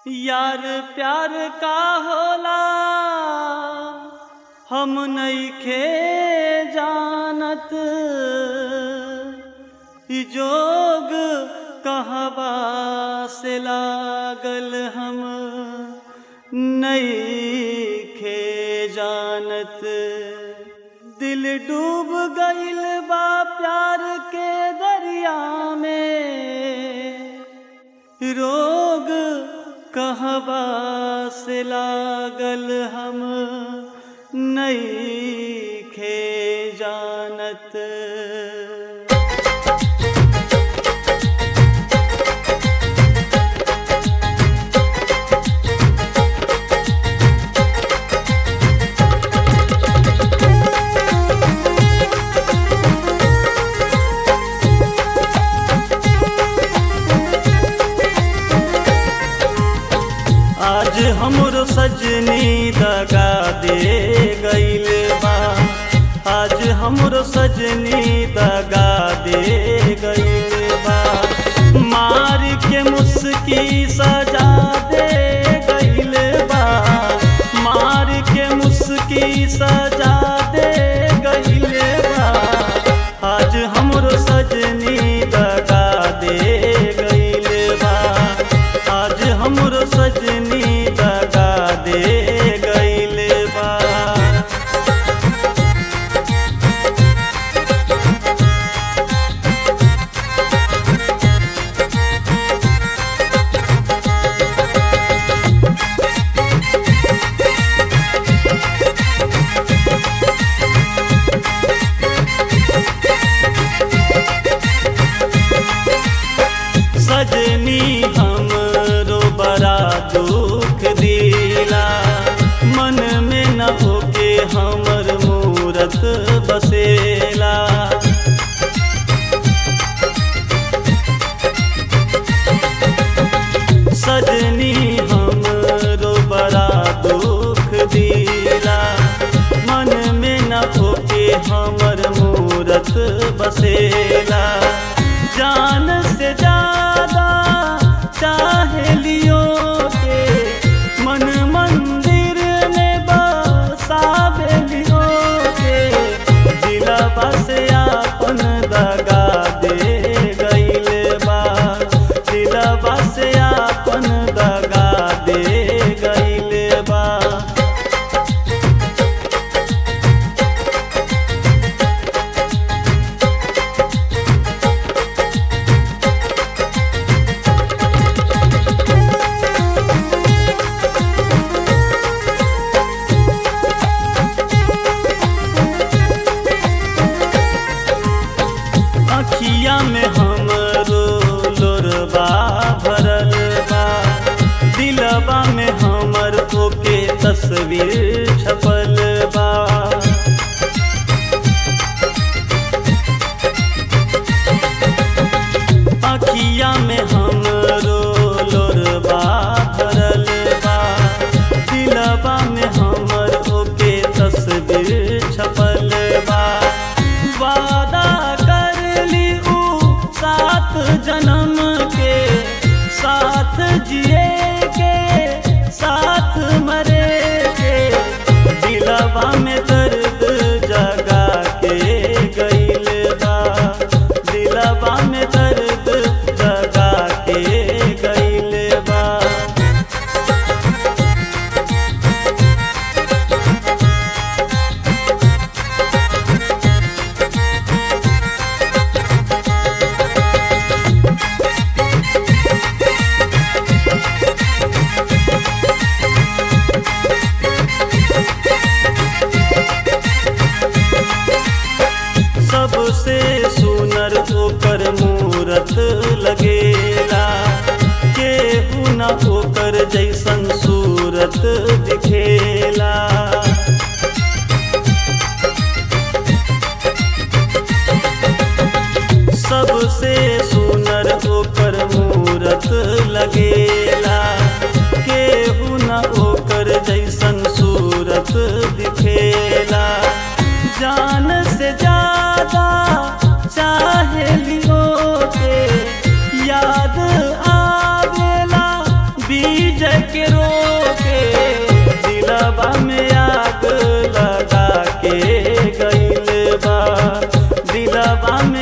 यार प्यार का होला हम नइखे जानत ई जोग कहवा से लागल हम नइखे जानत दिल डूब गइल बा प्यार के दरिया में रोग कहवा से लागल हम नइखे जानत आज हमरो सजनी दगा दे गइल बा आज हमरो सजनी दगा दे गइल बा मार के मुस्की सजा दे गइल बा मार के मुस्की सजा दे गइल बा आज हमरो सजनी दगा दे गइल बा आज हमरो सजनी दगा दे गइल बा सजनी हमरो बड़ा दुख दिला मन में न होके हमर मूरत बसेला सजनी हमरो बड़ा दुख दिला मन में न होके हमर मूरत बसेला जान से ज्यादा चाहे लियो के मन मंदिर में बसावे लियो के दिलवा से आपन दगा दे गइल बा दिलवा से आपन दगा दे गइल बा अखिया में हमरो लोरबा भरल बा दिलबा में हमर ओके तस्वीर छपल बा अखिया में हमरो लोरबा भरल बा दिलबा में हमर ओके तस्वीर छपल बा वादा कर ली ऊ सात जन्म के साथ जिए के साथ मरे के दिलवा में दर्द जगा के गइल बा दिलवा में दर्द जगा के गइल बा सबसे सुनर ओकर मूरत लगेला केहू न ओकर जैसन सूरत दिखेला सबसे सुनर ओकर मूरत लगेला केहू न ओकर जैसन सूरत दिखेला जान से ज्यादा चाहे लियो के याद आवेला विजय के रोके दिलवा में आग लगा के गइल बा दिलवा में